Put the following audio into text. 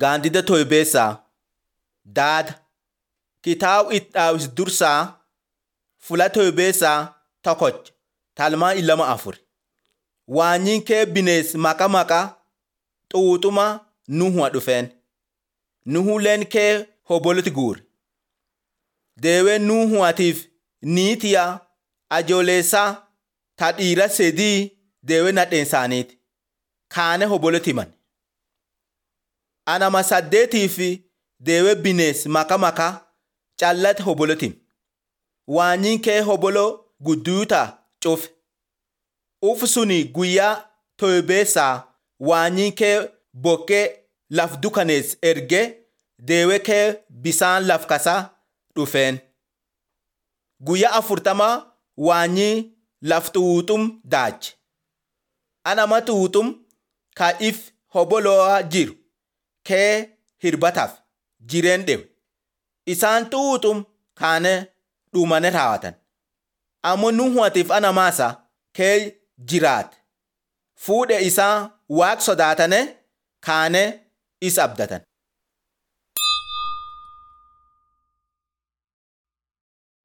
Gaandida Toybeessaa Daada Kitaaba itti dhaawis dursaa Fula Toybeessaa tokkocha talmaa ilama afur. Waanyiin kee binees maqa maqa xuuxuma Nuhuwa dhufeen. Nuhuleen kee hoboloti guure. Deewee Nuhuwatiif niitiya ajoolessaa ta dhiira sedii deewee nadheen isaaniiti. Kaane hoboloti himan. Anama saddeetii fi deewee binees maqa maqa callate hoboloti him. Waanyiin kee hobolo gudduuta cufe. Uf suni guyyaa toybeessaa waanyiin kee bokkee laf dukanees erge deewee kee bisaan laf kasaa dhufeen. Guyyaa afurtama waanyii laf xuuxum daache. Anama xuuxum ka if hoboloo jiru kee hirbataaf jireen dhewe. Isaan xuuxum kaane dhumane raawwatan. Ammoo Nuhuwatiif anamaasa kee jiraate. Fuudhe isaa waaq sodaatane kaane is abdatan.